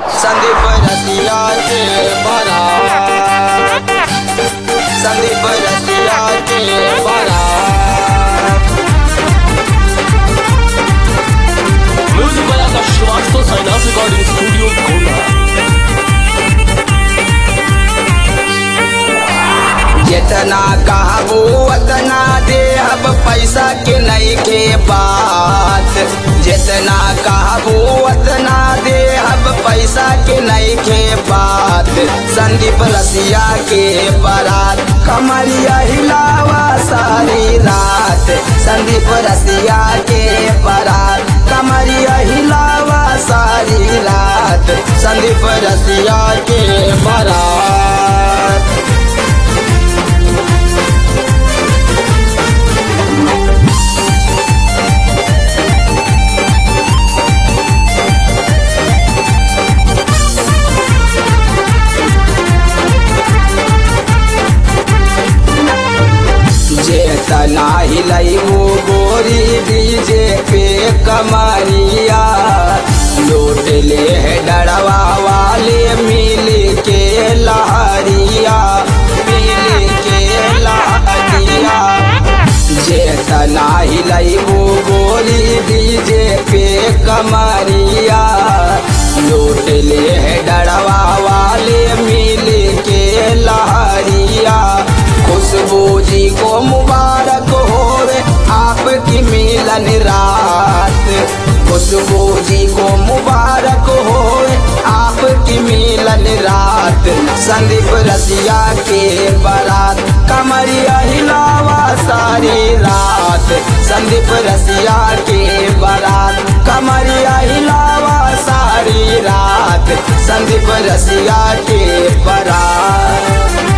संदीप रसिया के बरा संदीप रसिया के बरा Music by Akash Shrivastava, Sainath Recording Studio, Kota. जितना कहबो उतना देहब पैसा के नहीं के बात जितना कहबो उतना देहब पैसा के नहीं के बात संदीप रसिया के बारात कमरिया हिलावा सारी रात संदीप रसिया के बारात कमरिया हिलावा सारी रात संदीप रसिया के बारात जेतना हिलैबो गोरी डीजे पे कमरिया लूट ले है डरवा वाले मिल के लहरिया मिल के लहरिया जेतना हिलैबो गोरी डीजे पे कमरिया लूट ले है डरवा वाले मिल के लहरिया खुशबू जी को मुबारक होवे आपकी मिलन रात खुशबू जी को मुबारक होवे आपकी मिलन रात संदीप रसिया के बारात कमरिया हिलावा सारी रात संदीप रसिया के बारात कमरिया हिलावा सारी रात संदीप रसिया के बारात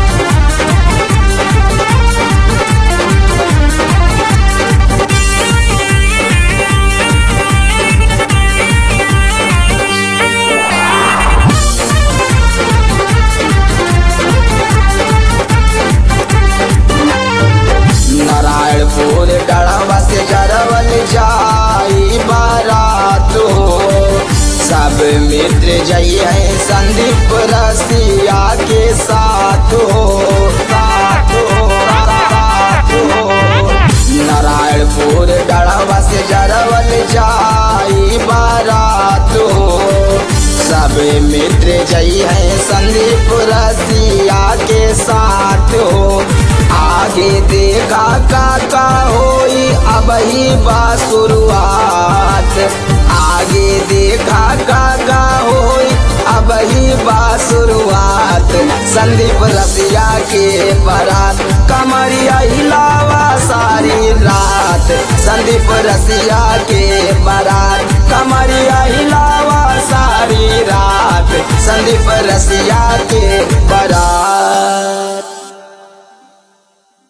नारायणपुर गढ़वा से जरवल जाई बारात हो सब मित्र जइए संदीप रसिया के साथ हो साथ हो साथ हो नारायणपुर गढ़वा से जरवल जाई बारात हो सब मित्र जइए संदीप रसिया के साथ हो आगे देखा काका होई अब ही बा शुरुआत आगे देखा काका होई अब ही बा शुरुआत संदीप रसिया के बारात कमरिया हिलावा सारी रात संदीप रसिया के बारात कमरिया हिलावा सारी रात संदीप रसिया के बारात